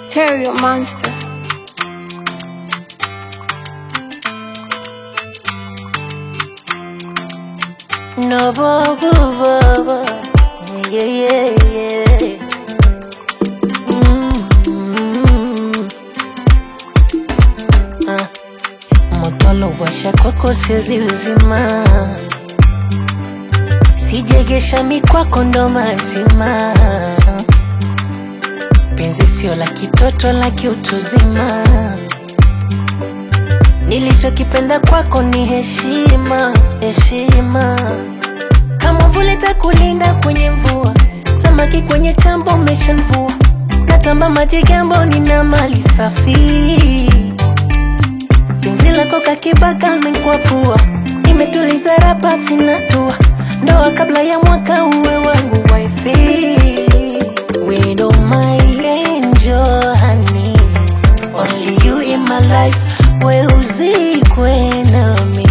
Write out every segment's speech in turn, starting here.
Stereo Monster. No, bo, bo, bo, bo. Yeah, yeah, yeah. Mm. Ah. Moto washa kwako siwezi uzima, sijegesha mikwako ndo mazima. Penzi sio la kitoto, la kiutuzima. Nilichokipenda kwako ni heshima, heshima. Kama vule takulinda kwenye mvua, samaki kwenye chambo umeshanvua. Natamba maji gambo, nina mali safi. Penzi lako kakibaka nikwapua, nimetuliza rapa sina tua. Ndoa kabla ya mwaka uwe wangu wifi. Widow my angel honey, only you in my life. We uzikwe nami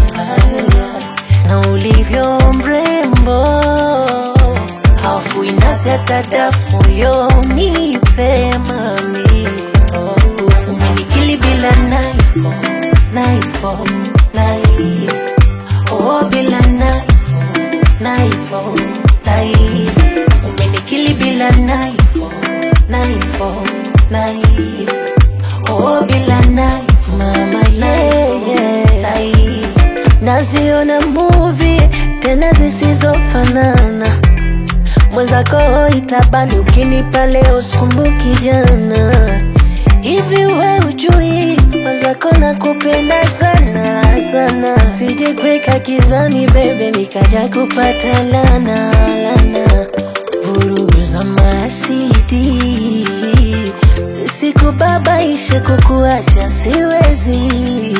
na ulivyo mrembo, hafu inazi hata dafu yo nipe mami oh. Umenikili bila naifo naifo nai oh, bila naifo naifo nai Umenikili bila naifo naifo nai oh, bila naifo mama yeah, yeah. nai Naziona movie tena zisizofanana mwenzako itabani ukinipa leo sikumbuki jana hivi we ujui mwenzako nakupenda sana sana sijekweka kizani bebe nikaja kupata lana lana vurugu za masidi zisikubabaishe kukuacha siwezi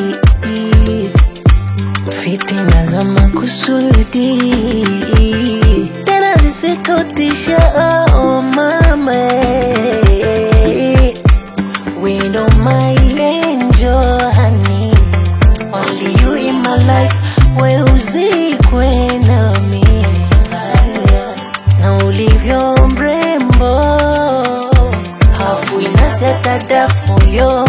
fitina za makusudi tena zisikutisha oh mama Window my angel honey Only you in my life we uzikwe nami na ulivyo mrembo hafu inazeta dafu yo